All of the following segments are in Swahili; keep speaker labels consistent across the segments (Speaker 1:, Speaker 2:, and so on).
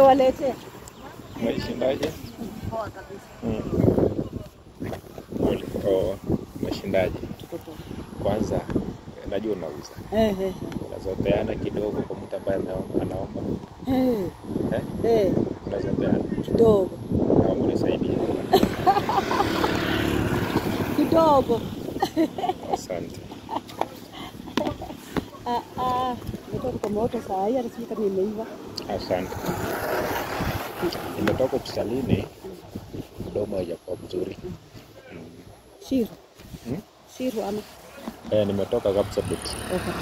Speaker 1: Nimewaletea.
Speaker 2: Umeshindaje?
Speaker 1: Poa kabisa.
Speaker 2: Mm. Oh, umeshindaje?
Speaker 1: Tuko poa.
Speaker 2: Kwanza najua unauza,
Speaker 1: Eh, eh,
Speaker 2: unazopeana kidogo kwa mtu ambaye anaomba, anaomba.
Speaker 1: eh.
Speaker 2: Eh?
Speaker 1: Eh,
Speaker 2: Unazopeana,
Speaker 1: kidogo.
Speaker 2: naomba unisaidie.
Speaker 1: Kidogo.
Speaker 2: Asante.
Speaker 1: Ah, ah. Nimetoka kwa moto saa hii hata sijui kama imeiva.
Speaker 2: Asante. Nimetoka hospitalini, mdomo haijakuwa mzuri. Mm.
Speaker 1: Shiru.
Speaker 2: Hmm?
Speaker 1: Shiru ama.
Speaker 2: Eh, nimetoka Kapsabet.
Speaker 1: Okay.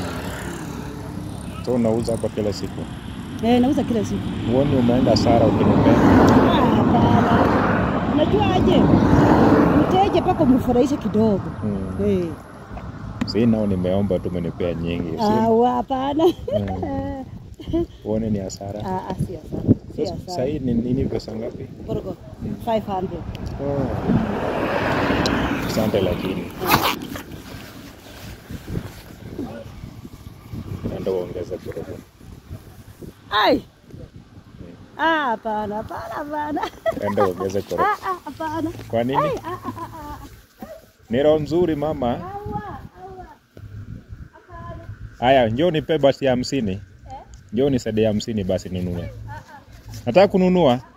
Speaker 2: So unauza hapa kila siku?
Speaker 1: Eh, nauza kila siku.
Speaker 2: Huoni umeenda hasara ukinipea?
Speaker 1: Ah, hapana. Unajua aje? Mteja mpaka umfurahishe kidogo.
Speaker 2: Mm.
Speaker 1: Eh.
Speaker 2: Si nao nimeomba tu umenipea nyingi. Si
Speaker 1: Ah, wa- hapana.
Speaker 2: Mm. Uone ni hasara.
Speaker 1: Ah, ah, si hasara. Si
Speaker 2: Sasa
Speaker 1: hasara.
Speaker 2: sasa hii ni nini pesa ngapi?
Speaker 1: Korogo.
Speaker 2: Mm.
Speaker 1: 500.
Speaker 2: Oh. Asante lakini. Naenda uongeze kidogo.
Speaker 1: Ai. Ah, hapana, hapana, hapana.
Speaker 2: Enda uongeze kidogo.
Speaker 1: Ah, ah, hapana.
Speaker 2: Kwa nini?
Speaker 1: Ai, ah, ah, ah, ah.
Speaker 2: Ni roho nzuri mama.
Speaker 1: Awa, awa. Hapana.
Speaker 2: Haya, njoo nipe basi ya hamsini.
Speaker 1: Eh?
Speaker 2: Njoo nisaidie hamsini basi nunue. Nataka kununua.